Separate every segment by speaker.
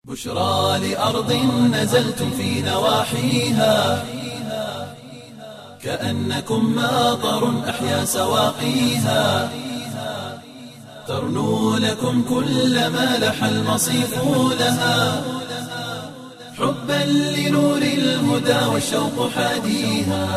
Speaker 1: بشرى لأرض نزلتم في نواحيها كأنكم ماطر أحيا سواقيها ترنو لكم كل ما لح المصيف لها حبا لنور الهدى والشوق حاديها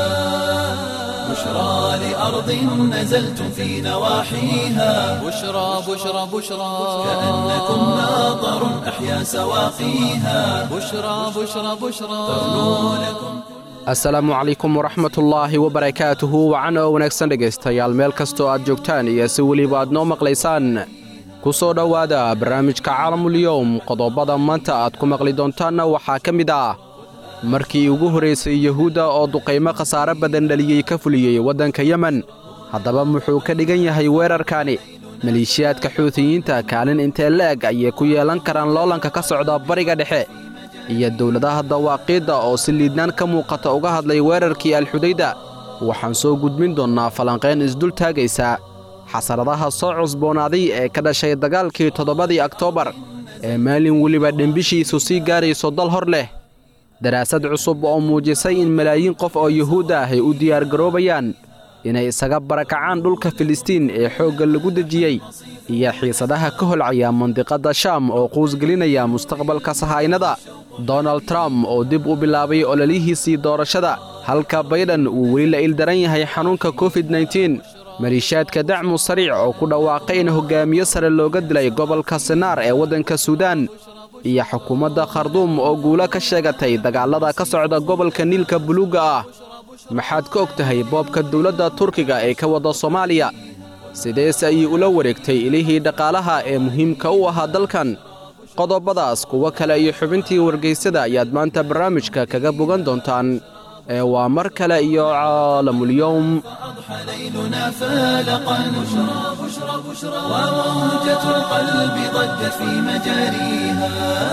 Speaker 1: بشرى لأرض نزلتم في نواحيها
Speaker 2: بشرى بشرى بشرى
Speaker 1: كأنكم ماطر أحيا سواقيها
Speaker 2: بشرى بشرى بشرى
Speaker 1: ترنو لكم
Speaker 3: asalaamu calaykum waraxmatullaahi wabarakaatuhu wacan oo wanaagsan dhegaystayaal meel kastoo aad joogtaan iyo si weliba aad noo maqlaysaan ku soo dhowaada barnaamijka caalamulyowm qodobada maanta aad ku maqli doontaanna waxaa ka mid ah markii ugu horraysay yuhuudda oo duqaymo khasaare badan dhaliyey ka fuliyey waddanka yemen haddaba muxuu ka dhigan yahay weerarkaani maleeshiyaadka xuutiyiinta kaalin intee la'eg ayay ku yeelan karaan loolanka ka socda bariga dhexe iyo dowladaha dawaaqiidda oo si liidnaan ka muuqata uga hadlay weerarkii alxudayda waxaan soo gudbin doonnaa falanqayn isdul taagaysa xasaradaha soo cusboonaaday ee ka dhashay dagaalkii toddobadii oktoobar ee maalin weliba dhembishiisu sii gaarayso dal hor leh daraasad cusub oo muujisay in malaayiin qof oo yuhuudda ah ay u diyaargaroobayaan inay isaga barakacaan dhulka filistiin ee xoogga lagu dejiyey iyo xiisadaha ka holcaya mandiqadda shaam oo quusgelinaya mustaqbalka sahaynada donald trump oo dib u bilaabay ololihiisii doorashada halka bayden uu weli la ildaran yahay xanuunka covid nteen maliishaadka dacmu sariic oo ku dhawaaqay in hoggaamiye sare looga dilay gobolka sinaar ee waddanka suudaan iyo xukuumadda kharduum oo guulo ka sheegatay dagaallada ka socda gobolka niilka buluugga ah maxaad ka og tahay boobka dawladda turkiga ee ka wadda soomaaliya sideese ayay ula wareegtay ilihii dhaqaalaha ee muhiimka u ahaa dalkan qodobadaas kuwo kale iyo xubintii wargaysada ayaad maanta barnaamijka kaga bogan doontaan ee waa mar kale iyo caalamulyowm
Speaker 1: أضحى ليلنا فالقا بشرى بشرى بشرى وموجة القلب ضجت في مجاريها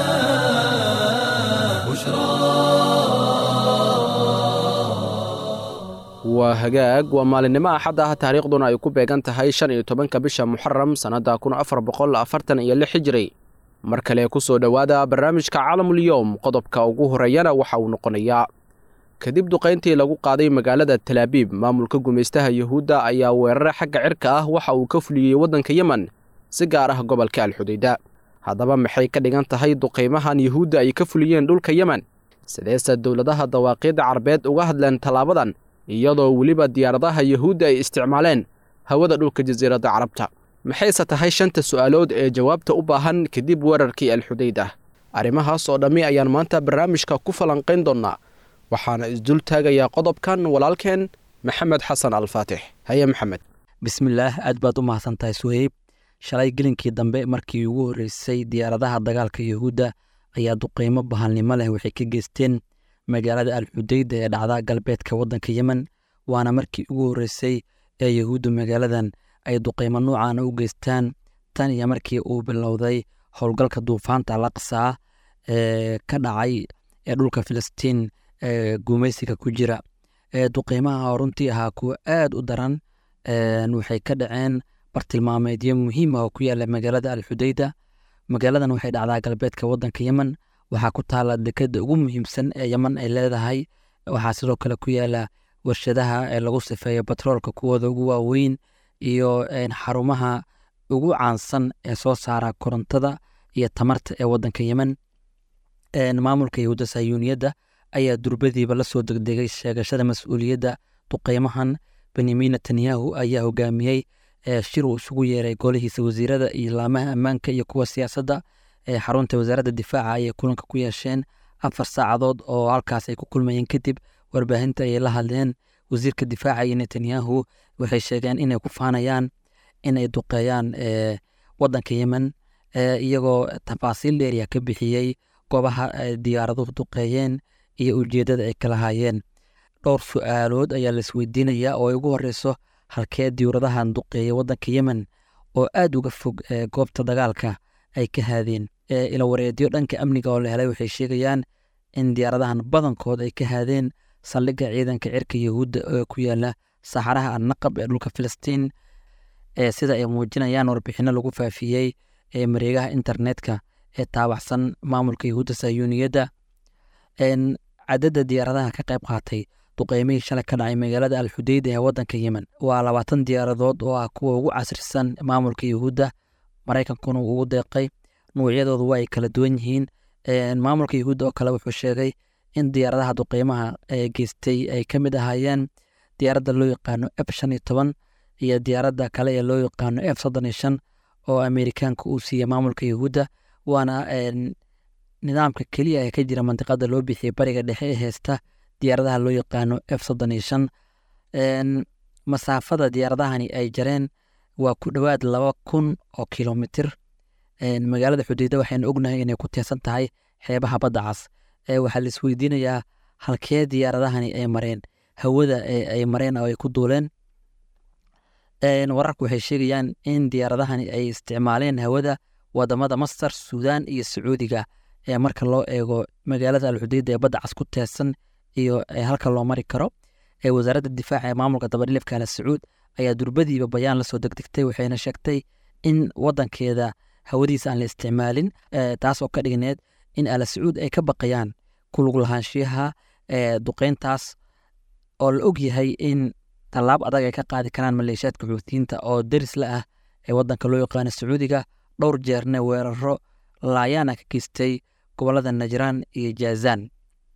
Speaker 1: بشرى
Speaker 3: waa hagaag waa maalinimo axad ah taariikhduna ay ku beegan tahay shan iyo tobanka bisha muxaram sannadda kun afar boqol afartan iyo lix hijiri mar kale ku soo dhowaada barnaamijka caalamulyoom qodobka ugu horreeyana waxa uu noqonayaa kadib duqayntii lagu qaaday magaalada talaabiib maamulka gumaystaha yuhuudda ayaa weerare xagga cirka ah waxa uu ka fuliyey waddanka yemen si gaar ah gobolka alxudayda haddaba maxay ka dhigan tahay duqaymahan yuhuudda ay ka fuliyeen dhulka yemen sideese dowladaha dawaaqiidda carbeed uga hadleen tallaabadan iyadoo weliba diyaaradaha yuhuudda ay isticmaaleen hawada dhulka jasiiradda carabta maxayse tahay shanta su'aalood ee jawaabta u baahan kadib weerarkii alxudayda arrimahaas oo dhammi ayaan maanta barnaamijka ku falanqayn doonnaa waxaana isdul taagayaa qodobkan walaalkeen maxamed xasan alfaatix haye maxamed
Speaker 4: bismillaah aad baad u mahadsantahay suheyb shalay gelinkii dambe markii ugu horreysay diyaaradaha dagaalka yuhuudda ayaa duqeymo bahalnimo leh waxay ka geysteen magaalada alxudayda ee dhacda galbeedka waddanka yemen waana markii ugu horreysay ee yuhuudda magaaladan ay duqeymo noocaana u geystaan tan iyo markii uu bilowday howlgalka duufaanta alaqsaa ee ka dhacay ee dhulka filistiin ee gumaysiga ku jira duqeymaha runtii ahaa kuwa aad u daran waxay ka dhaceen bartilmaameedyo muhiim ah oo ku yaala magaalada alxudayda magaaladan waxay dhacdaa galbeedka waddanka yemen waxaa ku taala dekeda ugu muhiimsan ee yemen ay leedahay waxaa sidoo kale ku yaala warshadaha ee lagu sifeeyo batroolka kuwooda ugu waaweyn iyo xarumaha ugu caansan ee soo saara korontada iyo tamarta ee waddanka yemen maamulka yahuudda sayuuniyadda ayaa durbadiiba la soo degdegay sheegashada mas-uuliyadda duqeymahan benyamin netanyahu ayaa hogaamiyey shir uu isugu yeeray golihiisa wasiirada iyo laamaha ammaanka iyo kuwa siyaasadda ee xarunta wasaaradda difaaca ayay kulanka ku yeesheen afar saacadood oo halkaas ay ku kulmayeen kadib warbaahinta ayay la hadleen wasiirka difaaca iyo netanyahu waxay sheegeen inay ku faanayaan inay duqeeyaan waddanka yemen iyagoo tafaasiil dheeriya ka bixiyey goobaha diyaaraduhu duqeeyeen iyo ujeeddada ay kala haayeen dhowr su-aalood ayaa la isweydiinayaa oo ay ugu horeyso halkee diyuuradahan duqeeya waddanka yemen oo aad uga fog goobta dagaalka ay ka haadeen ilawareedyo dhanka amniga oo la helay waxay sheegayaan in diyaaradahan badankood ay ka haadeen saldhigga ciidanka cirka yahuudda ee ku yaala saxaraha annaqab ee dhulka filistiin sida ay muujinayaan warbixino lagu faafiyey ee mareegaha internetka ee taabacsan maamulka yahuudda sayuuniyadda cadadda diyaaradaha ka qayb qaatay duqeymihii shalay ka dhacay magaalada alxudeyda ee waddanka yemen waa labaatan diyaaradood oo ah kuwa ugu casrisan maamulka yahuudda maraykankuna uu ugu deeqay nuucyadoodu waa ay kala duwan yihiin maamulka yahuudda oo kale wuxuu sheegay in diyaaradaha duqeymaha ee geystay ay ka mid ahaayeen diyaaradda loo yaqaano f shan iyo toban iyo diyaaradda kale ee loo yaqaano f soddon iyo shan oo ameerikaanka uu siiyey maamulka yahuudda waana nidaamka keliya ee ka jira mandiqada loo bixiyey bariga dhexe ee heesta diyaaradaha loo yaqaano f soddon iyo shan masaafada diyaaradahani ay jareen waa ku dhowaad laba kun oo kilomitir magaalada xudeyda waxaynu ognahay inay ku teesan tahay xeebaha badda cas waxaa la isweydiinayaa halkee diyaaradahani ay mareen hawada ay mareen oo ay ku duuleen wararku waxay sheegayaan in diyaaradahani ay isticmaaleen hawada wadamada masar suudaan iyo sacuudiga ee marka loo eego magaalada alxudeyda ee badda cas ku teesan iyo halka loo mari karo wasaaradda difaaca ee maamulka dabadhilifka al sacuud ayaa durbadiiba bayaan lasoo degdegtay waxayna sheegtay in wadankeeda hawadiisa aan la isticmaalin taas oo ka dhigneed in al sacuud ay ka baqayaan kulug lahaanshiyaha duqeyntaas oo la og yahay in tallaab adag ay ka qaadi karaan maleeshiyaadka xuutiyiinta oo deris la ah ee wadanka loo yaqaano sacuudiga dhowr jeerne weeraro laayaana ka geystay gobolada najraan iyo jaazaan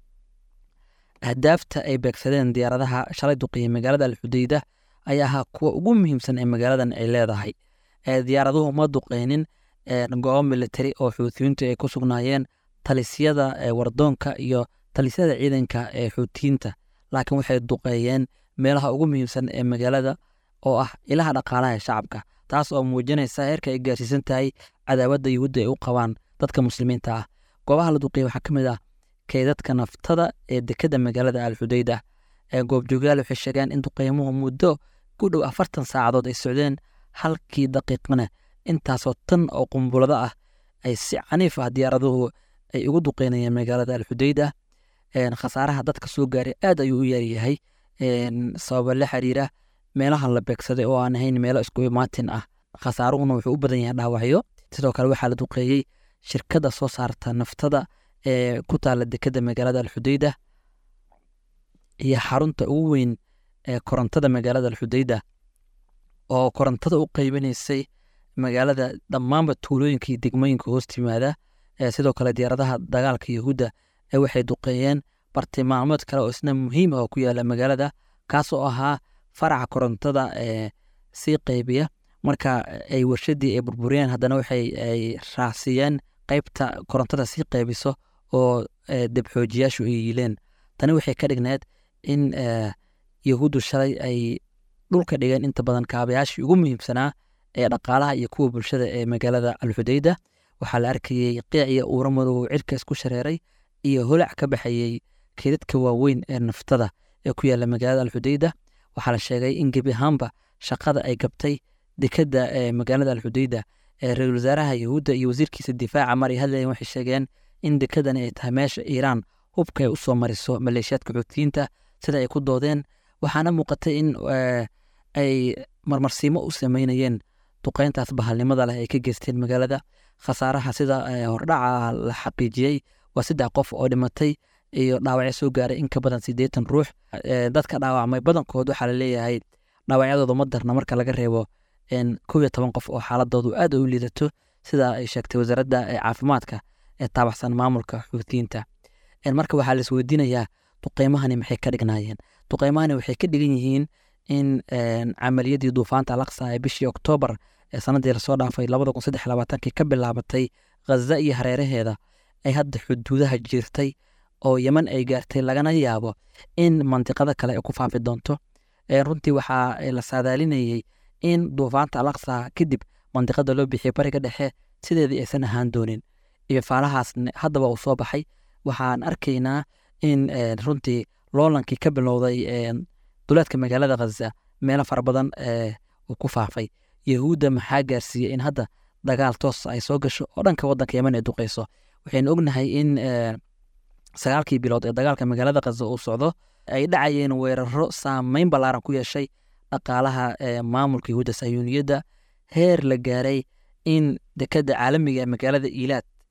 Speaker 4: ahdaafta ay beegsadeen diyaaradaha shalay duqeeyey magaalada alxudeyda ayaa ahaa kuwa ugu muhiimsan ee magaaladan ay leedahay diyaaraduhu ma duqeynin goobo militari oo xuutiyiintu ay ku sugnaayeen talisyada wardoonka iyo talisyada ciidanka ee xuutiyiinta laakiin waxay duqeeyeen meelaha ugu muhiimsan ee magaalada oo ah ilaha dhaqaalaha ee shacabka taas oo muujinaysa heerka ay gaarsiisan tahay cadaawadda yuhuudda ay u qabaan dadka muslimiinta ah goobaha la duqeeyey waxaa ka mid ah kaydadka naftada ee dekadda magaalada alxudeyda ee goobjoogyaal waxay sheegeen in duqeymuhu muddo ku dhow afartan saacadood ay socdeen halkii daqiiqana intaasoo tan oo qumbulado ah ay si caniif ah diyaaraduhu ay ugu duqeynayeen magaalada alxudeyda khasaaraha dadka soo gaaray aad ayuu u yaryahay sababa la xiriira meelaha la beegsaday oo aan ahayn meelo isku imaatin ah khasaaruhuna wuxuu u badan yahay dhaawacyo sidoo kale waxaa la duqeeyey shirkadda soo saarta naftada ee ku taala dekadda magaalada alxudeyda iyo xarunta ugu weyn ee korontada magaalada alxudeyda oo korontada u qeybinaysay magaalada dhammaanba tuulooyinka iyo degmooyinka hoos timaada sidoo kale diyaaradaha dagaalka yahuudda ee waxay duqeeyeen bartilmaameed kale oo isna muhiim ah oo ku yaala magaalada kaas oo ahaa faraca korontada ee sii qeybiya marka ay warshadii ay burburiyeen haddana waxay ay raacsiiyeen qeybta korontada sii qeybiso oo debxoojiyaashu ay yiileen tani waxay ka dhigneed in yahuuddu shalay ay dhulka dhigeen inta badan kaabayaashii ugu muhiimsanaa ee dhaqaalaha iyo kuwa bulshada ee magaalada alxudeyda waxaa la arkayey qiiciya uura madow cirka isku shareeray iyo holac ka baxayey keedadka waaweyn ee naftada ee ku yaala magaalada alxudeyda waxaa la sheegay in gebi ahaanba shaqada ay gabtay dekadda ee magaalada alxudeyda ee ra-iisul wasaaraha yahuudda iyo wasiirkiisa difaaca mar ay hadlayeen waxay sheegeen in dekadani ay tahay meesha iiraan hubka ay u soo mariso maleeshiyaadka xuutiyiinta sida ay ku doodeen waxaana muuqatay in ay marmarsiimo u sameynayeen duqeyntaas bahalnimada leh ay ka geysteen magaalada khasaaraha sida hordhaca la xaqiijiyey waa saddex qof oo dhimatay iyo dhaawacyo soo gaaray in ka badan siddeetan ruux dadka dhaawacmay badankood waxaa la leeyahay dhaawacyadooda ma darna marka laga reebo kow iyo toban qof oo xaaladoodu aad u liidato sida ay sheegtay wasaaradda caafimaadka ee taabaxsan maamulka xuutiyiinta marka waxaa la isweydiinayaa duqeymahani maxay ka dhignaayeen duqeymahani waxay ka dhigan yihiin in camaliyadii duufaanta alaqsa ee bishii oktoobar ee sanadii lasoo dhaafay labada kun saddex labaatankii ka bilaabatay ghaza iyo hareeraheeda ay hadda xuduudaha jirtay oo yeman ay gaartay lagana yaabo in mantiqada kale ay ku faafi doonto runtii waxaa la saadaalinayey in duufaanta alaqsa kadib mantiqada loo bixiyay bariga dhexe sideedii aysan ahaan doonin iyo faalahaas haddaba uu soo baxay waxaan arkaynaa in runtii loolankii ka bilowday duleedka magaalada khaza meelo fara badan uu ku faafay yahuudda maxaa gaarsiiyey in hadda dagaal toos ay soo gasho oo dhanka wadanka yeman ay duqeyso waxaynu ognahay in sagaalkii bilood ee dagaalka magaalada khaza uu socdo ay dhacayeen weeraro saameyn ballaaran ku yeeshay dhaqaalaha maamulka yahuudda sayuuniyadda heer la gaaray in dekadda caalamiga ee magaalada iilaad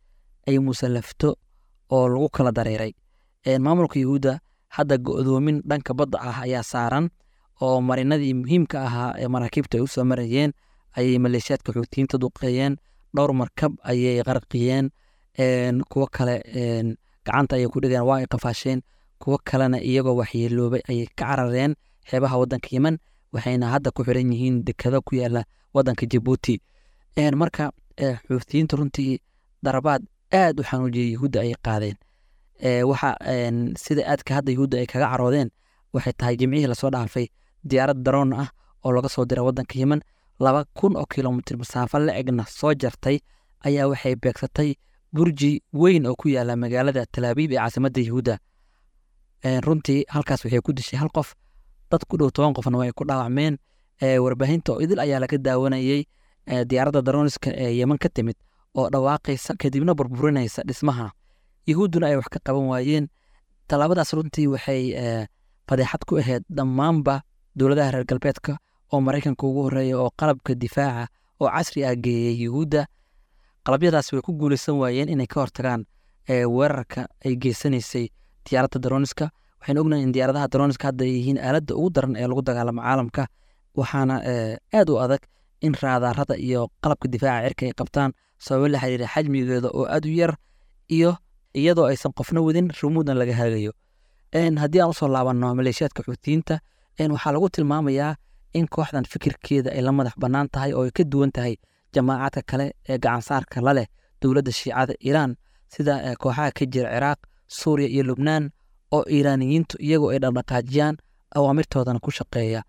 Speaker 4: ay musallafto oo lagu kala dareeray maamulka yuhuudda hadda go'doomin dhanka badda ah ayaa saaran oo marinadii muhiimka ahaa ee maraakiibta ay u soo marayeen ayay maleeshiyaadka xuutiyiinta duqeeyeen dhowr markab ayay qarqiyeen kuwo kale gacanta ayay ku dhigeen waa ay qafaasheen kuwo kalena iyagoo waxyeeloobay ayay ka carareen xeebaha waddanka yemen waxayna hadda ku xiran yihiin dekado ku yaala waddanka jabuuti marka xuutiyiinta runtii darabaad aad u xanuujiyay yuhuudda ayay qaadeen waxa sida aadka hadda yuhuudda ay kaga caroodeen waxay tahay jimcihii lasoo dhaafay diyaarad daroon ah oo laga soo diray waddanka yemen laba kun oo kilomitir masaafo la egna soo jartay ayaa waxay beegsatay burji weyn oo ku yaala magaalada talaabiib ee caasimadda yuhuudda runtii halkaas waxay ku dishay hal qof dad ku dhow toban qofna way ku dhaawacmeen warbaahinta oo idil ayaa laga daawanayey diyaaradda darooniska ee yemen ka timid oo dhawaaqaysa kadibna burburinaysa dhismaha yuhuudduna ay wax ka qaban waayeen tallaabadaas runtii waxay fadeexad ku ahayd dhammaanba dowladaha reer galbeedka oo maraykanka ugu horreeya oo qalabka difaaca oo casri ah geeyey yuhuudda qalabyadaas way ku guulaysan waayeen inay ka hortagaan weerarka ay geysanaysay diyaaradda darooniska waxaynu ognahay in diyaaradaha darooniska hadda ay yihiin aaladda ugu daran ee lagu dagaalamo caalamka waxaana aad u adag in raadaarada iyo qalabka difaaca cirka ay qabtaan sababo la xiriira xajmigeeda oo aad u yar iyo iyadoo aysan qofna wadin rumuudna laga hagayo haddii aan usoo laabanno maleeshiyaadka xuutiyiinta waxaa lagu tilmaamayaa in kooxdan fikirkeeda ay la madax bannaan tahay oo ay ka duwan tahay jamaacadka kale ee gacansaarka la leh dowladda shiicada iiraan sida kooxaha ka jira ciraaq suuriya iyo lubnaan oo iiraaniyiintu iyagoo ay dhaqdhaqaajiyaan awaamirtoodana ku shaqeeya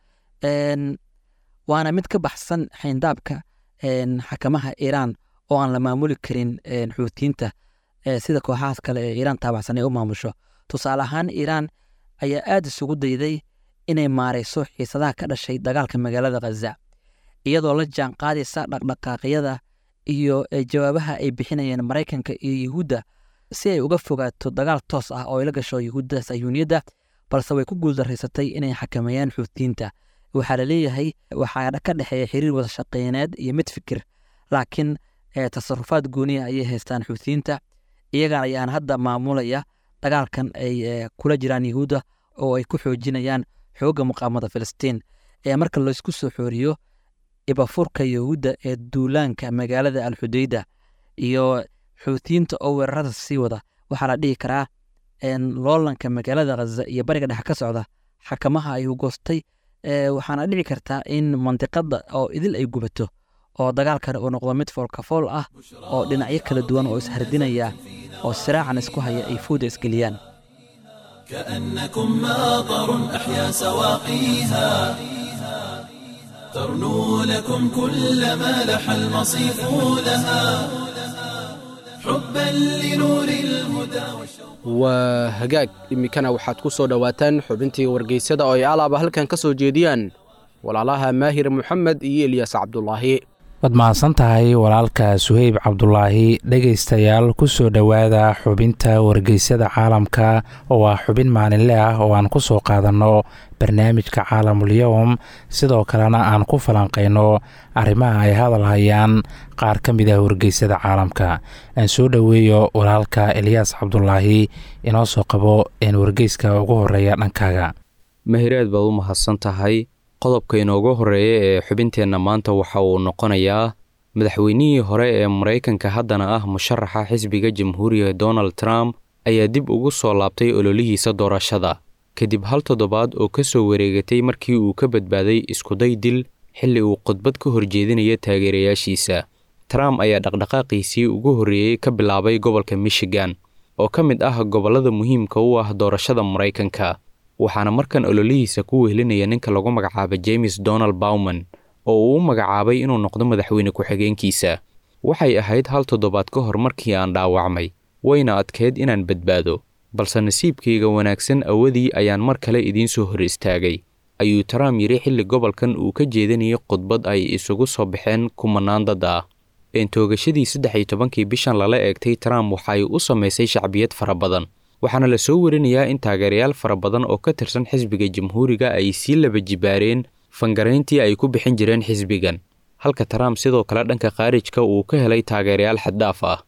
Speaker 4: waana mid ka baxsan xayndaabka xakamaha iiraan oo aan la maamuli karin xuutiyiinta sida kooxahaas kale ee iiraan taabacsan ay u maamusho tusaale ahaan iiraan ayaa aad isugu dayday inay maarayso xiisadaha ka dhashay dagaalka magaalada khaza iyadoo la jaan qaadaysa dhaqdhaqaaqyada iyo jawaabaha ay bixinayeen maraykanka iyo yuhuudda si ay uga fogaato dagaal toos ah oo ay la gasho yuhuudda sayuuniyadda balse way ku guuldaraysatay inay xakameeyaan xuutiyiinta waxaa la leeyahay waxaa ka dhexeeya xiriir wada shaqeyneed iyo mid fikir laakiin tasarufaad gooniya ayay haystaan xuutiyiinta iyagan ayaan hadda maamulaya dagaalkan ay kula jiraan yuhuudda oo ay ku xoojinayaan xoogga muqaamada filistiin ee marka laysku soo xooriyo ibafurka yuhuudda ee duulaanka magaalada alxudeyda iyo xuutiyiinta oo weerarada sii wada waxaa la dhihi karaa loolanka magaalada khaza iyo bariga dhexe ka socda xakamaha ayuu goostay waxaana dhici kartaa in mandiqada oo idil ay gubato oo dagaalkan uu noqdo mid foolkafool ah oo dhinacyo kala duwan oo ishardinaya oo siraacan isku haya ay fooda isgeliyaan
Speaker 1: كأنكم ماطر أحيا سواقيها ترنو لكم كل ما لح المصيف لها حبا لنور الهدى والشوق
Speaker 3: waa hagaag iminkana waxaad ku soo dhowaataan xubintii wargeysyada oo ay alaaba halkan ka soo jeediyaan walaalaha maahir moxamed iyo elyaas cabdulaahi
Speaker 5: waad mahadsan tahay walaalka suheyb cabdulaahi dhegaystayaal ku soo dhowaada xubinta wargeysyada caalamka oo ah xubin maalinle ah oo aan ku soo qaadanno barnaamijka caalamulyowm sidoo kalena aan ku falanqayno arrimaha ay hadal hayaan qaar ka mid ah wargeysyada caalamka aan soo dhoweeyo walaalka elyaas cabdulaahi inoo soo qabo een wargeyska ugu horeeya dhankaaga
Speaker 6: mahiraad baad u mahadsan tahay qodobka inoogu horreeya ee xubinteenna maanta waxa uu noqonayaa madaxweynihii hore ee maraykanka haddana ah musharaxa xisbiga jamhuuriga donald trump ayaa dib ugu soo laabtay ololihiisa doorashada kadib hal toddobaad oo ka soo wareegatay markii uu ka badbaaday iskuday dil xilli uu khudbad ka horjeedinaya taageerayaashiisa trump ayaa dhaqdhaqaaqiisii ugu horreeyey ka bilaabay gobolka michigan oo ka mid ah gobollada muhiimka u ah doorashada maraykanka waxaana markan ololihiisa ku wehelinaya ninka lagu magacaaba james donald bowman oo uu u magacaabay inuu noqdo madaxweyne ku-xigeenkiisa waxay ahayd hal toddobaad ka hor markii aan dhaawacmay wayna adkeyd inaan badbaado balse nasiibkayga wanaagsan awadii ayaan mar kale idiin soo hor istaagay ayuu trump yidhi xilli gobolkan uu ka jeedinayay khudbad ay isugu soo baxeen kumanaan dad ah eentoogadii saddex iyo tobankii bishan lala eegtay trump waxay u samaysay shacbiyad fara badan waxaana la soo warinayaa in taageerayaal fara badan oo ka tirsan xisbiga jamhuuriga ay sii laba jibaareen fangarayntii ay ku bixin jireen xisbigan halka trump sidoo kale dhanka khaarijka uu ka helay taageerayaal xaddhaaf ah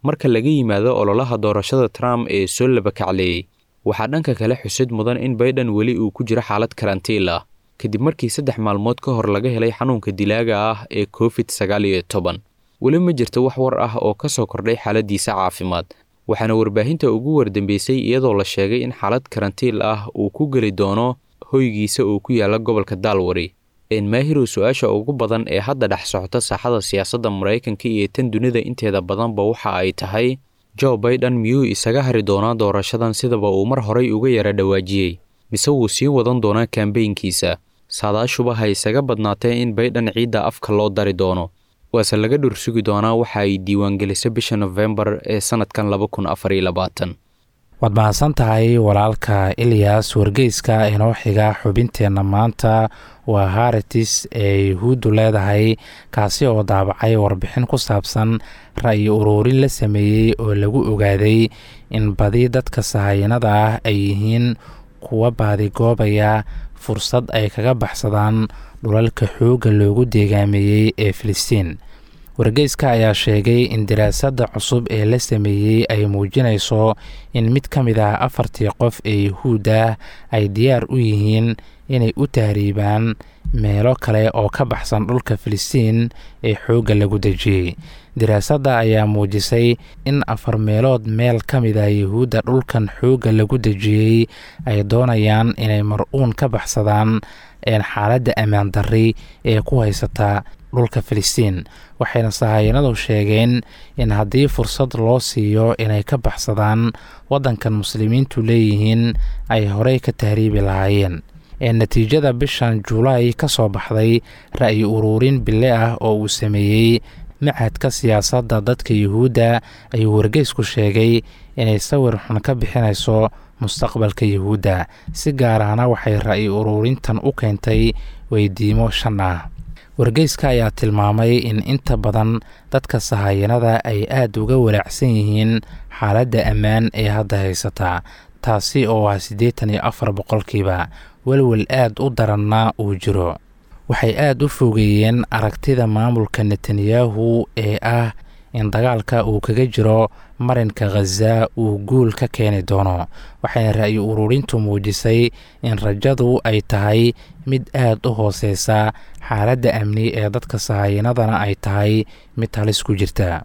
Speaker 6: marka laga yimaado ololaha doorashada trump ee soo labakacleeyey waxaa dhanka kale xusid mudan in baiden weli uu ku jiro xaalad karantiil ah kadib markii saddex maalmood ka hor laga helay xanuunka dilaaga ah ee covid sagaal iyo toban weli ma jirto wax war ah oo ka soo kordhay xaaladiisa caafimaad waxaana warbaahinta ugu wardambeysay iyadoo la sheegay in xaalad karantiil ah uu ku geli doono hoygiisa oo ku yaala gobolka daalwari enmaahirow su-aasha ugu badan ee hadda dhex socota saaxada siyaasadda maraykanka iyo tan dunida inteeda badanba waxa ay tahay jo baiden miyuu isaga hari doonaa doorashadan sidaba uu mar horay uga yara dhawaajiyey mise wuu sii wadan doonaa kambeynkiisa saadaashuba ha isaga badnaatee in baiden ciidda afka loo dari doono waase laga dhursugi doonaa waxa ay diiwaangelisay bisha nofembar ee sannadkan laba kun afar iyo labaatan
Speaker 5: waad mahadsan tahay walaalka ilyas wargeyska inoo xiga xubinteenna maanta waa haritis ee yuhuuddu leedahay kaasi oo daabacay warbixin ku saabsan ra'yi uruurin la sameeyey oo lagu ogaaday in badi dadka sahayanada ah ay yihiin kuwa baadigoobaya fursad ay kaga baxsadaan dhulalka xoogga loogu deegaameeyey ee filistiin wargeyska ayaa sheegay in daraasadda cusub ee la sameeyey ay muujinayso in mid ka mid ah afartii qof ee yuhuudda ay diyaar u yihiin inay u tahriibaan meelo kale oo ka baxsan dhulka filistiin ee xoogga lagu dejiyey daraasadda ayaa muujisay in afar meelood meel ka mid ah yuhuudda dhulkan xoogga lagu dejiyey ay doonayaan inay mar-uun ka baxsadaan xaaladda ammaan darri ee ku haysata dhulka filistiin waxayna sahayanadu sheegeen in haddii fursad loo siiyo inay ka baxsadaan waddankan muslimiintu leeyihiin ay horey ka tahriibi lahaayeen ee natiijada bishan julaay ka soo baxday ra'yi uruurin bille ah oo uu sameeyey machadka siyaasadda dadka yuhuudda ayuu wargeysku sheegay inay sawir xun ka bixinayso mustaqbalka yuhuudda si gaar ahna waxay ra'yi uruurintan u keentay weydiimo shan ah wargeyska ayaa tilmaamay in inta badan dadka sahayanada ay aada uga walaacsan yihiin xaaladda ammaan ee hadda haysata taasi oo ah siddeetan iyo afar boqolkiiba welwel aad u daranna uu jiro waxay aada u fogeeyeen aragtida maamulka netanyahu ee ah in dagaalka uu kaga jiro marinka khaza uu guul ka keeni doono waxayna ra'yi ururintu muujisay in rajadu ay tahay mid aada u hooseysa xaaladda amni ee dadka sahayanadana ay tahay mid halis ku jirta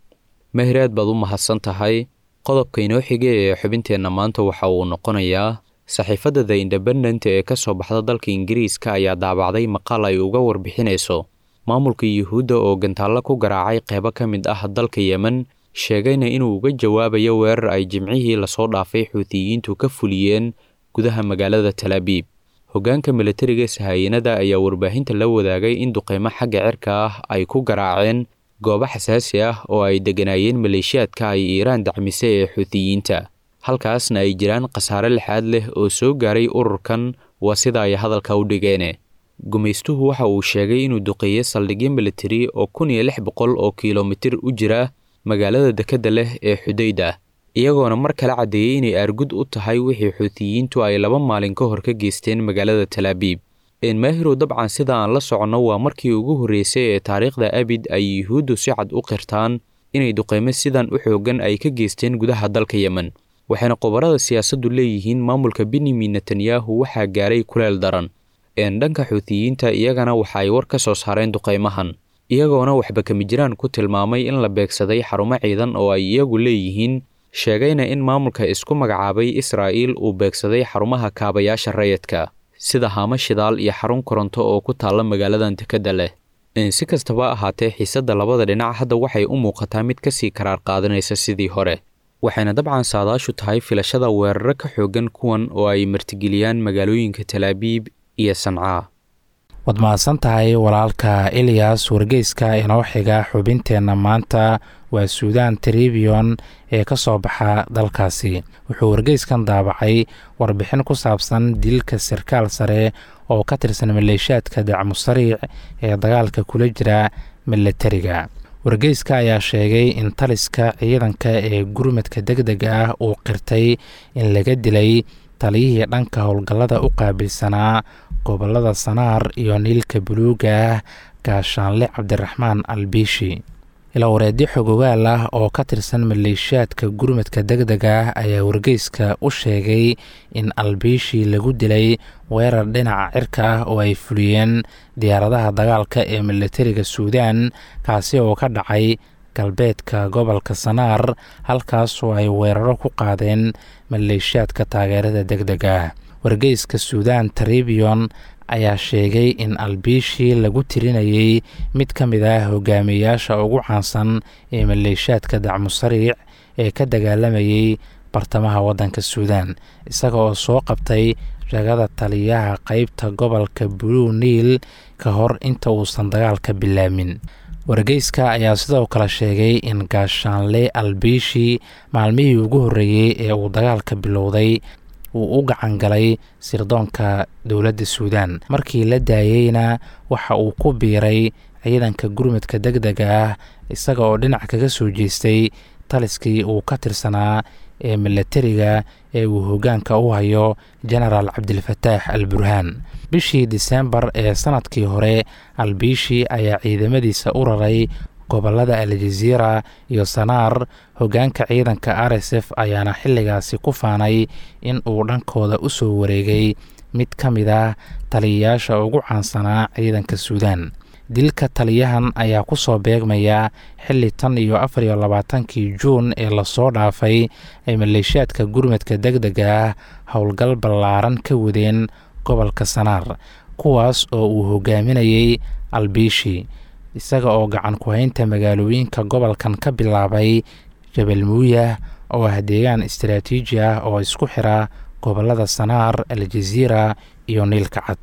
Speaker 6: mahir aad baad u mahadsan tahay qodobka inoo xiga ee xubinteenna maanta waxa uu noqonayaa saxiifadda the independent ee ka soo baxda dalka ingiriiska ayaa daabacday maqaal ay uga warbixinayso maamulka yuhuudda oo gantaallo ku garaacay qeybo ka mid ah dalka yemen sheegayna inuu uga jawaabayo weerar ay jimcihii lasoo dhaafay xuutiyiintu ka fuliyeen gudaha magaalada talaabiib hoggaanka milatariga sahayanada ayaa warbaahinta la wadaagay in duqeymo xagga cirka ah ay ku garaaceen goobo xasaasi ah oo ay degganaayeen maleeshiyaadka ay iiraan dacmisay ee xuutiyiinta halkaasna ay jiraan khasaare lixaad leh oo soo gaaray ururkan waa sida ay hadalka u dhigeene gumaystuhu waxa uu sheegay inuu duqeeyey saldhigyo militari oo kun iyo lix boqol oo kilomitir u jira magaalada dekedda leh ee xudayda iyagoona mar kale caddeeyey inay aargud u tahay wixii xuutiyiintu ay laba maalin ka hor ka geysteen magaalada talaabiib enmaahirow dabcan sida aan la soconno waa markii ugu horreysay ee taariikhda abid ay yuhuuddu si cad u qirtaan inay duqeymo sidan u xooggan ay ka geysteen gudaha dalka yemen waxayna qobarada siyaasaddu leeyihiin maamulka benyamin netanyahu waxaa gaaray kuleel daran een dhanka xuutiyiinta iyagana waxa ay war ka soo saareen duqeymahan iyagoona waxba kama jiraan ku tilmaamay in la beegsaday xarumo ciidan oo ay iyagu leeyihiin sheegayna in maamulka isku magacaabay israa'iil uu beegsaday xarumaha kaabayaasha rayidka sida haamo shidaal iyo xarun koronto oo ku taalla magaaladan dekedda leh si kastaba ahaatee xiisadda labada dhinac hadda waxay u muuqataa mid kasii karaar qaadanaysa sidii hore waxayna dabcan saadaashu tahay filashada weeraro ka xooggan kuwan oo ay martigeliyaan magaalooyinka talaabiib iyo sancaa
Speaker 5: waad mahadsan tahay walaalka ilyas wargeyska inoo xiga xubinteenna maanta waa suudan tribion ee ka soo baxa dalkaasi wuxuu wargeyskan daabacay warbixin ku saabsan dilka sarkaal sare oo ka tirsan maleeshiyaadka dacmusariic ee dagaalka kula jira milatariga wargeyska ayaa sheegay in taliska ciidanka ee gurmadka deg dega ah uu qirtay in laga dilay taliyihii dhanka howlgallada u qaabilsanaa gobolada sanaar iyo niilka buluuga ah gaashaanle cabdiraxmaan albiishi ilawareedyo xogogaal ah oo ka tirsan maleeshiyaadka gurmadka deg dega ah ayaa wargeyska u sheegay in albiishii lagu dilay weerar dhinaca cirka ah oo ay fuliyeen diyaaradaha dagaalka ee milatariga suudaan kaasi oo ka dhacay galbeedka gobolka sanaar halkaas oo ay weeraro ku qaadeen maleeshiyaadka taageerada deg dega ah wargeyska suudaan taribiyon ayaa sheegay in albiishii lagu tirinayay mid ka mid ah hogaamiyayaasha ugu caansan ee maleeshiyaadka dacmusariic ee ka dagaalamayay bartamaha waddanka suudaan isaga oo soo qabtay ragada taliyaha qeybta gobolka blue niil ka hor inta uusan dagaalka bilaamin wargeyska ayaa sidoo kale sheegay in gaashaanle albiishi maalmihii ugu horreeyey ee uu dagaalka bilowday uu u gacan galay sirdoonka dowladda suudaan markii la daayeyna waxa uu ku biiray ciidanka gurmadka deg dega ah isaga oo dhinac kaga soo jeestay taliskii uu ka tirsanaa ee milatariga ee uu hoggaanka u hayo genaraal cabdilfataax al burhaan bishii disembar ee sanadkii hore albiishi ayaa ciidamadiisa u raray gobolada aljaziira iyo sanaar hoggaanka ciidanka r s f ayaana xilligaasi ku faanay in uu dhankooda u soo wareegay mid ka mid ah taliyayaasha ugu caansanaa ciidanka suudaan dilka taliyahan ayaa ku soo beegmaya xilli tan iyo afar iyo labaatankii juun ee lasoo dhaafay ay maleeshiyaadka gurmadka deg dega ah howlgal ballaaran ka wadeen gobolka sanaar kuwaas oo uu hogaaminayay albiishi isaga oo gacan ku-haynta magaalooyinka gobolkan ka bilaabay jabal muuyah oo ah deegaan istaraatiiji ah oo isku xira gobolada sanaar aljaziira iyo niilka cad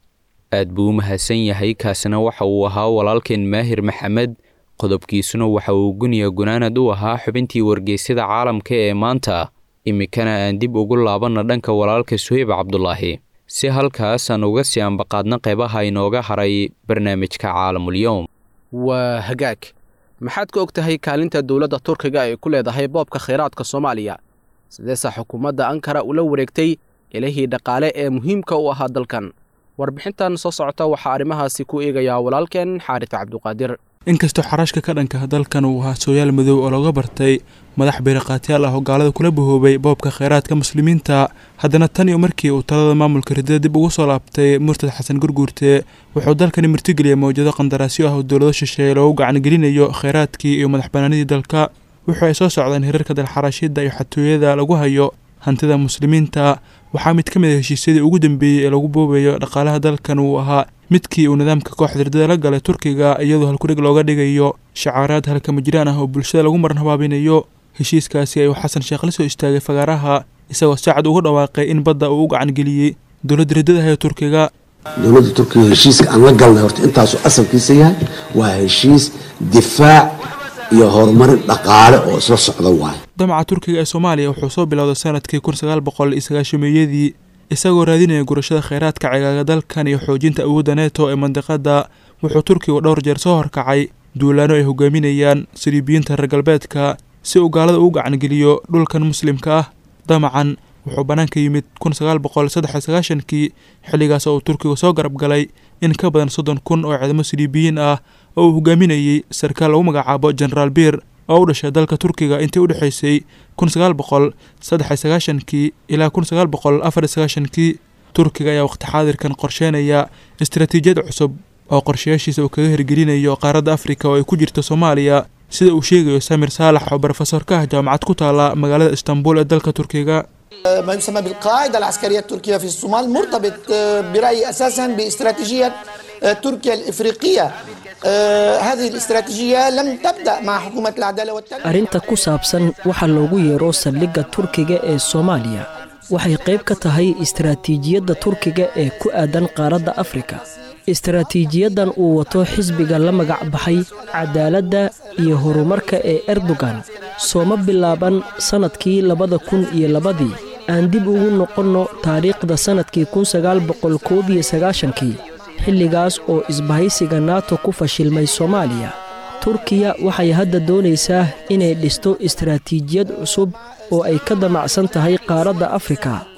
Speaker 6: aad buu u mahadsan yahay kaasina waxa uu ahaa walaalkeen maahir maxamed qodobkiisuna waxa uu guniya gunaanad u ahaa xubintii wargeysyada caalamka ee maanta iminkana aan dib ugu laabanna dhanka walaalka suheyb cabdulaahi si halkaas aan uga sii ambaqaadna qeybaha inooga haray barnaamijka caalamulyoom
Speaker 3: waa hagaag maxaad ka og tahay kaalinta dowladda turkiga ay ku leedahay boobka khayraadka soomaaliya sideese xukuumadda ankara ula wareegtay ilihii dhaqaale ee muhiimka u ahaa dalkan warbixintan soo socota waxaa arrimahaasi ku eegayaa walaalkeen xaaris cabduqaadir
Speaker 7: inkastoo xaraashka ka dhanka dalkan uu ahaa sooyaal madow oo looga bartay madax beeriqaatyaal ah oo gaalada kula bahoobay boobka kheyraadka muslimiinta haddana tan iyo markii uu talada maamulka ridada dib ugu soo laabtay murtad xasan gurguurte wuxuu dalkani martigeliyay mawjado qandaraasyo ah oo dowlado shisheeye loogu gacangelinayo kheyraadkii iyo madax banaanidii dalka wuxuu ay soo socdeen hirarka dalxaraashida iyo xatooyada lagu hayo hantida muslimiinta waxaa mid ka mid a heshiisyadii ugu dambeeyey ee lagu boobayo dhaqaalaha dalkan uu ahaa midkii uu nidaamka kooxda ridada la galay turkiga iyadoo halkudhig looga dhigayo shacaaraad halkama jiraan ah oo bulshada lagu maran habaabinayo heshiiskaasi ayuu xasan sheekh la soo istaagay fagaaraha isagoo saacad uga dhawaaqay in badda uu u gacangeliyey dowladda riddadaha ee turkiga
Speaker 8: dowladda turkiga heshiiska aan la galnay horta intaasuu asalkiisa yahay waa heshiis difaac iyo horumarin dhaqaale oo isla socda waaye
Speaker 7: damaca turkiga ee soomaaliya wuxuu soo bilowday sanadkii kun sagaal boqol iyo sagaashameeyadii isagoo raadinaya gurashada kheyraadka cigaaga dalkan iyo xoojinta awoodda neto ee mandiqadda wuxuu turkigu dhowr jeer soo horkacay duulaano ay hogaaminayaan saliibiyiinta reer galbeedka si uu gaalada ugu gacangeliyo dhulkan muslimka ah damacan wuxuu bannaanka yimid kun sagaal boqol saddex iyo sagaashankii xilligaas oo uu turkigu soo garab galay in ka badan soddon kun oo ciidamo saliibiyiin ah oo uu hogaaminayay sarkaal lagu magacaabo genaraal biir oo u dhashay dalka turkiga intii u dhexaysay kun sagaal boqol saddex iyo sagaashankii ilaa kun sagaal boqol afar iyo sagaashankii turkiga ayaa waqti xaadirkan qorsheynaya istaraatiijiyad cusub oo qorshayaashiisa uu kaga hirgelinayo qaaradda afrika oo ay ku jirto soomaaliya sida uu sheegayo samir saalax oo brofesor ka ah jaamacad ku taala magaalada istanbul ee dalka turkiga
Speaker 9: ما يسمى بالقاعدة العسكرية التركية في الصومال مرتبط برأيي أساسا باستراتيجية تركيا الإفريقية هذه الاستراتيجية لم تبدأ مع حكومة العدالة والتنمية
Speaker 10: arrinta ku saabsan waxa loogu yeero saldhigga turkiga ee soomaaliya waxay qayb ka tahay istaraatiijiyadda turkiga ee ku aadan qaaradda afrika istaraatiijiyaddan uu wato xisbiga la magac baxay cadaaladda iyo horumarka ee erdogan sooma bilaaban sannadkii labada kun iyo labadii aan dib ugu noqonno taariikhda sannadkii kun sagaal boqol koob iyo sagaashankii xilligaas oo isbahaysiga nato ku fashilmay soomaaliya turkiya waxay hadda doonaysaa inay dhisto istaraatiijiyad cusub oo ay ka damacsan tahay qaaradda afrika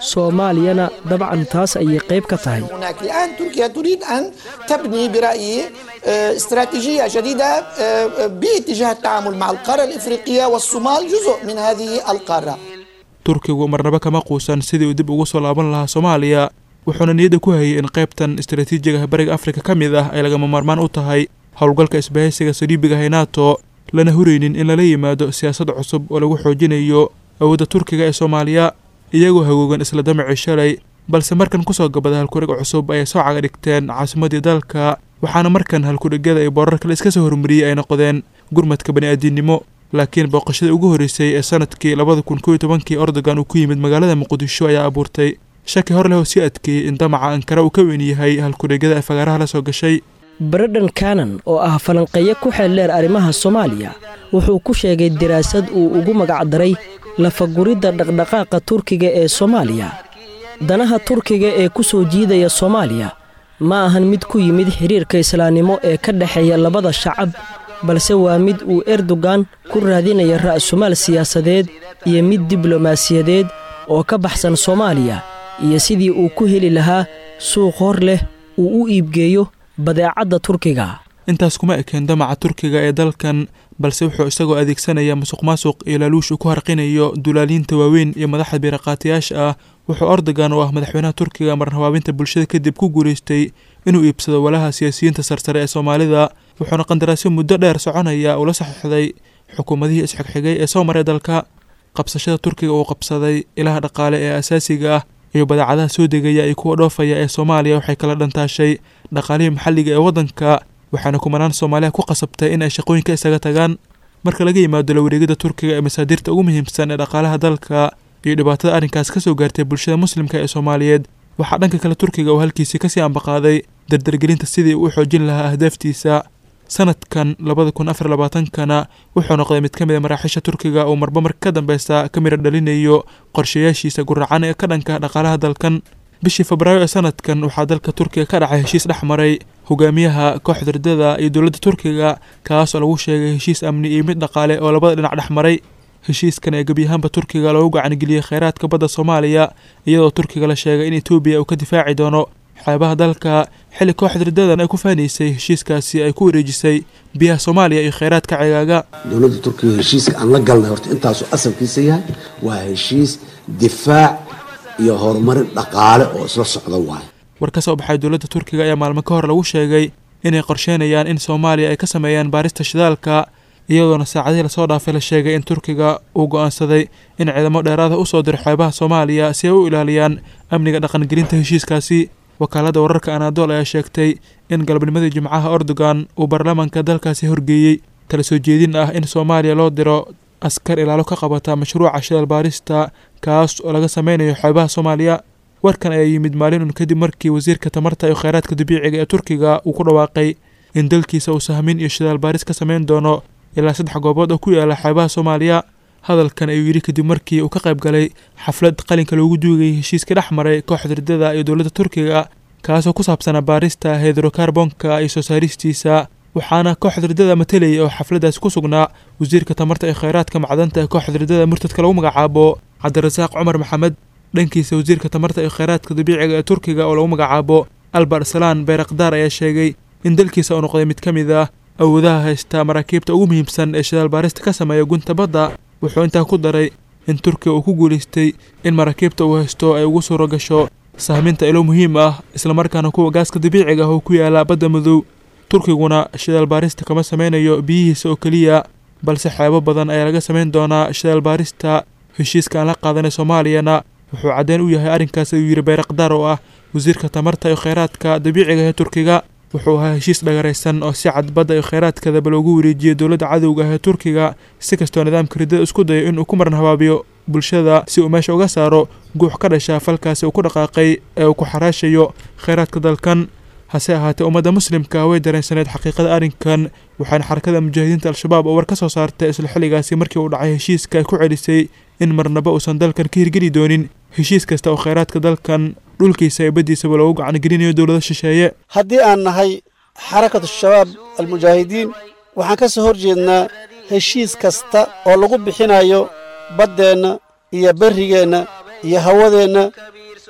Speaker 10: soomaaliyana dabcan taas ayay qayb ka tahay
Speaker 9: هناك الآن تركيا تريد أن تبني برأيي آه، استراتيجية جديدة آه، باتجاه التعامل مع القارة الإفريقية والصومال جزء من هذه القارة
Speaker 7: turkigu marnaba kama quusan sidii uu dib ugu soo laaban lahaa soomaaliya wuxuuna niyadda ku hayay in qaybtan istaraatiijiga bariga afrika ka mid ah ay lagama maarmaan u tahay howlgalka isbahaysiga saliibiga hay nato lana huraynin in lala yimaado siyaasad cusub oo lagu xoojinayo awoodda turkiga ee soomaaliya iyagoo hagoogan isla damacii shalay balse markan kusoo gabada halkurig cusub ayay soo caga dhigteen caasimadii dalka waxaana markan halkudhigyada iyo boorar kale iska soo hormariyey ay noqdeen gurmadka bani'aadinimo laakiin booqashadii ugu horreysay ee sanadkii labada kun kow iyo tobankii ordogan uu ku yimid magaalada muqdisho ayaa abuurtay shaki hor leh oo sii adkeeyey in damaca ankara uu ka weyn yahay halkudhigyada ay fagaaraha la soo gashay
Speaker 10: brendan canan oo ah falanqeeyo ku xeeldheer arrimaha soomaaliya wuxuu ku sheegay daraasad uu ugu magacdaray lafaguridda dhaqdhaqaaqa turkiga ee soomaaliya danaha turkiga ee ku soo jiidaya soomaaliya ma ahan mid ku yimid xidhiirka islaamnimo ee ka dhexeeya labada shacab balse waa mid uu erdogan ku raadinaya ra'sumaal siyaasadeed iyo mid diblomaasiyadeed oo ka baxsan soomaaliya iyo sidii uu ku heli lahaa suuq hor leh uu u iibgeeyo badeecadda turkiga
Speaker 7: intaas kuma ekeen damaca turkiga ee dalkan balse wuxuu isagoo adeegsanaya musuq maasuq iyo laaluush uu ku harqinayo dulaaliinta waaweyn iyo madaxda biiraqaatiyaasha ah wuxuu ordogan oo ah madaxweynaha turkiga marhabaabinta bulshada kadib ku guulaystay inuu iibsado walaha siyaasiyiinta sarsare ee soomaalida wuxuuna qandaraasyo muddo dheer soconaya uu la saxiixday xukuumadihii isxigxigay ee soo maray dalka qabsashada turkiga uu qabsaday ilaha dhaqaale ee asaasiga ah iyo badeecadaha soo degaya iyo kuwa dhoofaya ee soomaaliya waxay kala dhantaashay dhaqaalihii maxalliga ee waddanka waxaana kumanaan soomaaliya ku qasabtay in ay shaqooyinka isaga tagaan marka laga yimaado la wareegida turkiga ee masaadirta ugu muhiimsan ee dhaqaalaha dalka iyo dhibaatada arrinkaas ka soo gaartay bulshada muslimka ee soomaaliyeed waxaa dhanka kale turkiga uu halkiisii kasii ambaqaaday dardargelinta sidii uu u xoojin lahaa ahdaaftiisa sanadkan labada kun afar labaatankana wuxuu noqday mid ka mid a maraaxiisha turkiga uu marba marka ka dambeysa ka midha dhalinayo qorshayaashiisa guracan ee ka dhanka dhaqaalaha dalkan bishii febraayo ee sanadkan waxaa dalka turkiga ka dhacay heshiis dhex maray hogaamiyaha kooxda ridada iyo dowladda turkiga kaas oo lagu sheegay heshiis amni iyo mid dhaqaale oo labada dhinac dhex maray heshiiskan ee gebi ahaanba turkiga loogu gacangeliyey kheyraadka badda soomaaliya iyadoo turkiga la sheegay in etoobiya uu ka difaaci doono xeebaha dalka xilli kooxda ridadan ay ku faanaysay heshiiskaasi ay ku wareejisay biyaha soomaaliya iyo kheyraadka cigaaga
Speaker 8: dowladda turkiga heshiiska aan la galnay horta intaasuu asalkiisa yahay waa heshiis difaac iyo horumarin dhaqaale oo isla socda waayo
Speaker 7: war ka soo baxay dowladda turkiga ayaa maalmo ka hor lagu sheegay inay qorsheynayaan in soomaaliya ay ka sameeyaan baarista shidaalka iyadoona saacadihii lasoo dhaafay la sheegay in turkiga uu go'aansaday in ciidamo dheeraada u soo diro xeebaha soomaaliya si ay u ilaaliyaan amniga dhaqangelinta heshiiskaasi wakaaladda wararka anaadool ayaa sheegtay in galabnimadii jimcaha ordogan uu baarlamaanka dalkaasi horgeeyey tala soo jeedin ah in soomaaliya loo diro askar ilaalo ka qabata mashruuca shidaal baarista kaas oo laga sameynayo xeebaha soomaaliya warkan ayaa yimid maalin un kadib markii wasiirka tamarta iyo kheyraadka dabiiciga ee turkiga uu ku dhawaaqay in dalkiisa uu sahmin iyo shidaal baaris ka sameyn doono ilaa saddex goobood oo ku yaala xeebaha soomaaliya hadalkan ayuu yidhi kadib markii uu ka qayb galay xaflad qalinka loogu duugayay heshiiska dhex maray kooxda ridada iyo dowladda turkiga kaasoo ku saabsanaa baarista hedrokarbonka iyo soo saaristiisa waxaana kooxda ridada matalayay oo xafladdaasi ku sugnaa wasiirka tamarta iyo kheyraadka macdanta ee kooxda ridada murtadka lagu magacaabo cabdirasaaq cumar maxamed dhankiisa wasiirka tamarta iyo kheyraadka dabiiciga ee turkiga oo lagu magacaabo albar salaan beerakdaar ayaa sheegay in dalkiisa uu noqday mid ka mid ah awoodaha haysta maraakiibta ugu muhiimsan ee shidaal baarista ka sameeya gunta badda wuxuu intaa ku daray in turkiga uu ku guulaystay in maraakiibta uu haysto ay ugu suuro gasho sahminta ilo muhiim ah islamarkaana kuwa gaaska dabiiciga ah oo ku yaala badda madow turkiguna shidaal baarista kama sameynayo biyihiisa oo keliya balse xeebo badan ayaa laga sameyn doonaa shidaal baarista heshiiska aan la qaadanay soomaaliyana wuxuu caddeyn u yahay arrinkaas ayuu yidhi beerakdaar oo ah wasiirka tamarta iyo kheyraadka dabiiciga ee turkiga wuxuu ahaa heshiis dhagaraysan oo si cad badda iyo kheyraadkadaba loogu wareejiyey dowladda cadowga ah ee turkiga si kastoo nidaamka riddada isku dayo inuu ku maran habaabiyo bulshada si uu meesha uga saaro guux ka dhasha falkaasi uu ku dhaqaaqay ee uu ku xaraashayo kheyraadka dalkan hase ahaatee ummadda muslimka way dareensaneed xaqiiqada arrinkan waxaana xarakada mujaahidiinta al-shabaab oo war ka soo saartay isla xilligaasi markii uu dhacay heshiiska ay ku celisay in marnaba uusan dalkan ka hirgeli doonin heshiis kasta oo kheyraadka dalkan dhulkiisa iyo baddiisaba loogu gacangelinayo dowlado shisheeye
Speaker 11: haddii aan nahay xarakatu shabaab almujaahidiin waxaan ka soo hor jeednaa heshiis kasta oo lagu bixinayo baddeenna iyo berrigeenna iyo hawadeenna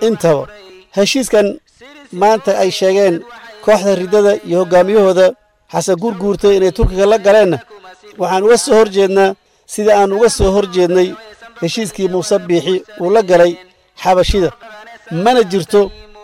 Speaker 11: intaba heshiiskan maanta ay sheegeen kooxda riddada iyo hoggaamiyahooda xasan gurguurta inay turkiga la galeenna waxaan uga soo hor jeednaa sida aan uga soo hor jeednay heshiiskii muuse biixi uu la galay xabashida mana jirto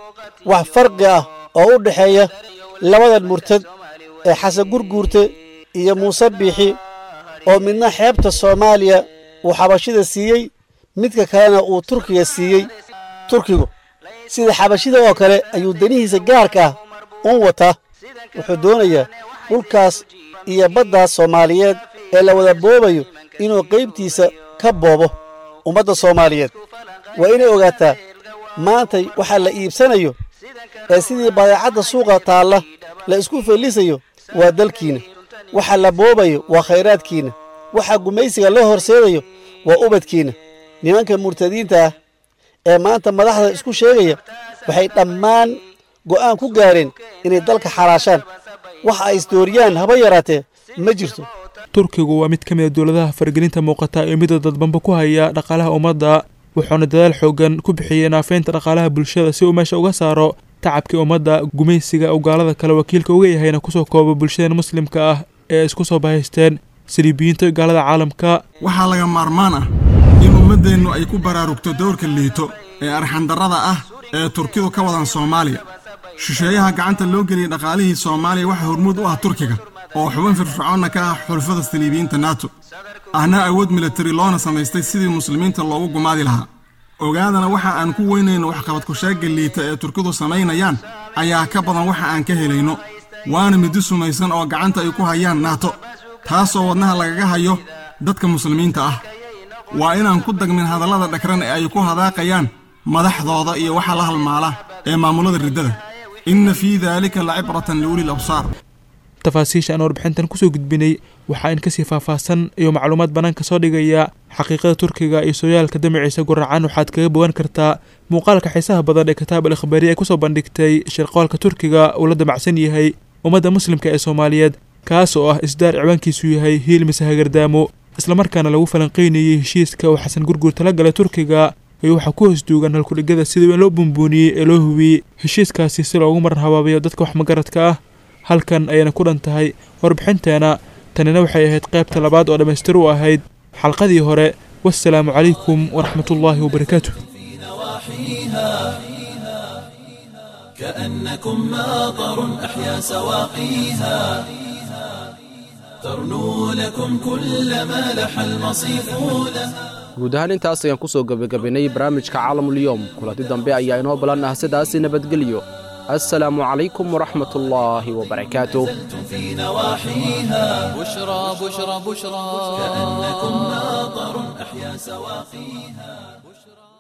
Speaker 11: wax farqi ah oo u dhexeeya labadan murtad ee xasan gurguurta iyo muuse biixi oo midna xeebta soomaaliya uu xabashida siiyey midka kalena uu turkiga siiyey turkigu sida xabashida oo kale ayuu danihiisa gaarka ah un wataa wuxuu doonayaa dhulkaas iyo baddaas soomaaliyeed ee la wada boobayo inuu qaybtiisa ka boobo ummadda soomaaliyeed waa inay ogaataa maantay waxaa la iibsanayo ee sidii badeecadda suuqa taalla la isku fellisayo waa dalkiinna waxa la boobayo waa khayraadkiinna waxa gumaysiga loo horseedayo waa ubadkiinna nimanka murtadiinta ah ee maanta madaxda isku sheegaya waxay dhammaan go'aan ku gaareen inay dalka xaraashaan waxa ay isdooriyaan haba yaraatee ma jirto
Speaker 7: turkigu waa mid ka mid a dowladaha faragelinta muuqata ee midda dadbanba ku haya dhaqaalaha ummadda wuxuuna dadaal xoogan ku bixiyey naafeynta dhaqaalaha bulshada si uu meesha uga saaro tacabkii ummadda gumaysiga uu gaalada kale wakiilka uga yahayna kusoo kooba bulshadan muslimka ah ee isku soo bahaysteen saliibiyiinta gaalada caalamka
Speaker 12: waxaa laga maarmaan ah in ummaddeennu ay ku baraarugto dowrka liito ee arxandarrada ah ee turkidu ka wadan soomaaliya shisheeyaha gacanta loo geliyey dhaqaalihii soomaaliya waxaa hormuud u ah turkiga oo xubin firfircoonna ka ah xulfada saliibiyiinta nato ahna awood milatari loona samaystay sidii muslimiinta loogu gumaadi lahaa ogaadana waxa aan ku weynayno waxqabad kusheegga liita ee turkidu samaynayaan ayaa ka badan waxa aan ka helayno waana middi sumaysan oo gacanta ay ku hayaan naato taasoo wadnaha lagaga hayo dadka muslimiinta ah waa inaan ku dagmin hadallada dhagran ee ay ku hadaaqayaan madaxdooda iyo waxa la halmaala ee maamulada riddada inna fii daalika lacibratan liulil absaar
Speaker 7: tafaasiisha aan warbixintan kusoo gudbinay waxaa in kasii faahfaahsan iyo macluumaad bannaanka soo dhigaya xaqiiqada turkiga iyo sooyaalka damaciisa guracan waxaad kaga bogan kartaa muuqaalka xiisaha badan ee kitaab al ikhbaari ay kusoo bandhigtay shirqoolka turkiga uu la damacsan yahay ummadda muslimka ee soomaaliyeed kaas oo ah isdaar ciwaankiisu yahay hiil mise hagardaamo islamarkaana lagu falanqeynayey heshiiska uu xasan gurguur tala galay turkiga iyo waxaa ku hoos duugan halkudhigada sidii in loo bumbuuniyey ee loo hubiyey heshiiskaasi si loogu marar habaabayo dadka wax magaradka ah halkan ayayna ku dhan tahay warbixinteena tanina waxay ahayd qaybta labaad oo dhammaystir u ahayd xalqadii hore wassalaamu calaykum waraxmatullaahi wabarakaatu
Speaker 1: كأنكم ماطر أحيا سواقيها ترنو لكم كل ما لح المصيف لها
Speaker 3: guud ahaan intaas ayaan kusoo gebagabaynay barnaamijka caalamulyoom kulanti dambe ayaa inoo balan ah sidaasi nabadgelyo السلام عليكم ورحمة الله وبركاته
Speaker 1: في نواحيها
Speaker 2: بشرى بشرى بشرى
Speaker 1: كأنكم ماطر أحيا سواقيها